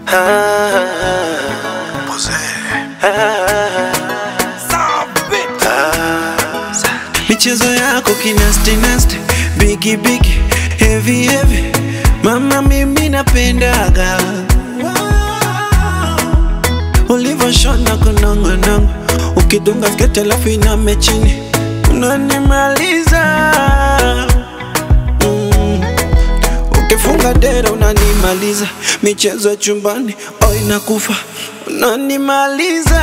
michezo yako kinasti nasti bigi bigi heavy heavy mama mimi napendaga ulivyoshona kunongonongo ukidunga skete alafu iname chini unanimaliza mm. ukifunga dera unanimaliza michezo ya chumbani oh inakufa unanimaliza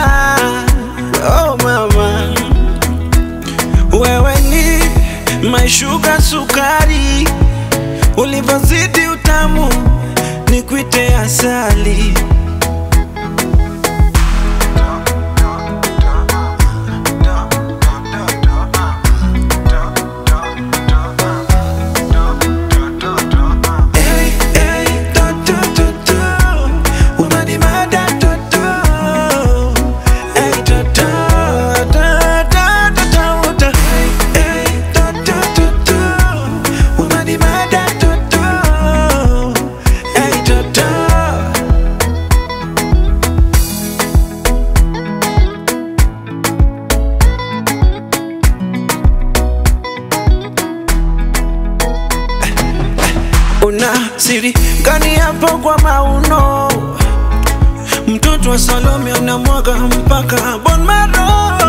oh mama wewe ni maishuga sukari, ulivyozidi utamu ni kuite asali. Hey, hey, to, to, to, to. Unanimada, to, to. Hey, to, to, to, to, to, to, to. Hey, to, to, to, to. Unanimada, to, to. Hey, to, to. Una siri gani hapo kwa mauno? Mtoto wa Salome anamwaga mpaka bon maro.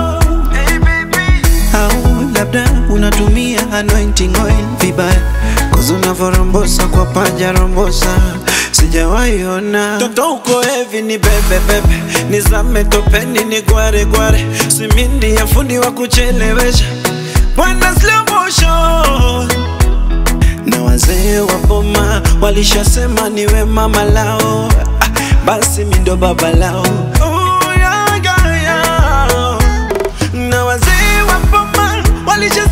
Au labda unatumia anointing oil vibaya, kozi unavyorombosa kwa paja rombosa sijawahi ona toto uko hevi ni bebe bebe, nizame topeni ni gware gware, simindi ya fundi wa kuchelewesha bwana slow motion na wazee wa boma walishasema niwe mama lao, ah, basi mi ndo baba lao. Oh, yeah, yeah, yeah. Na wazee wa boma walisha